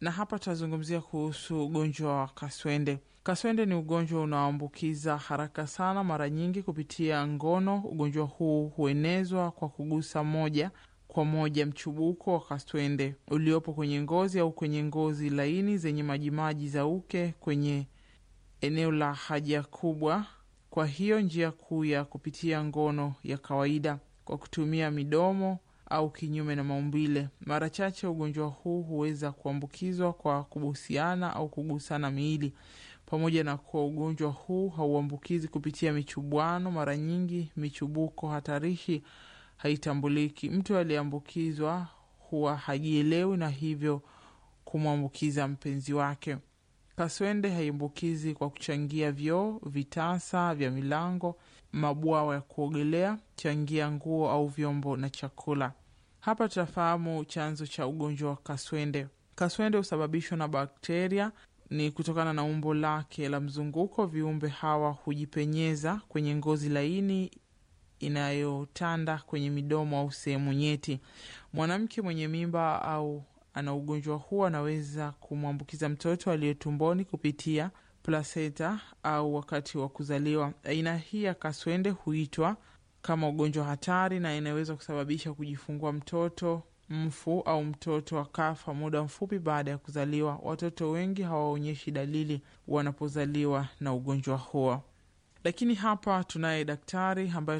na hapa tutazungumzia kuhusu ugonjwa wa kaswende. Kaswende ni ugonjwa unaoambukiza haraka sana, mara nyingi kupitia ngono. Ugonjwa huu huenezwa kwa kugusa moja kwa moja mchubuko wa kaswende uliopo kwenye ngozi au kwenye ngozi laini zenye majimaji za uke kwenye eneo la haja kubwa. Kwa hiyo njia kuu ya kupitia ngono ya kawaida kwa kutumia midomo au kinyume na maumbile. Mara chache ugonjwa huu huweza kuambukizwa kwa kubusiana au kugusana miili. Pamoja na kuwa ugonjwa huu hauambukizi kupitia michubuano, mara nyingi michubuko hatarishi haitambuliki. Mtu aliyeambukizwa huwa hajielewi na hivyo kumwambukiza mpenzi wake. Kaswende haiambukizi kwa kuchangia vyoo, vitasa vya milango, mabwawa ya kuogelea, changia nguo au vyombo na chakula. Hapa tutafahamu chanzo cha ugonjwa wa kaswende. Kaswende husababishwa na bakteria. Ni kutokana na umbo lake la mzunguko, viumbe hawa hujipenyeza kwenye ngozi laini inayotanda kwenye midomo au sehemu nyeti. Mwanamke mwenye mimba au ana ugonjwa huu anaweza kumwambukiza mtoto aliye tumboni kupitia plasenta au wakati wa kuzaliwa. Aina hii ya kaswende huitwa kama ugonjwa hatari na inaweza kusababisha kujifungua mtoto mfu au mtoto akafa muda mfupi baada ya kuzaliwa. Watoto wengi hawaonyeshi dalili wanapozaliwa na ugonjwa huo, lakini hapa tunaye daktari ambaye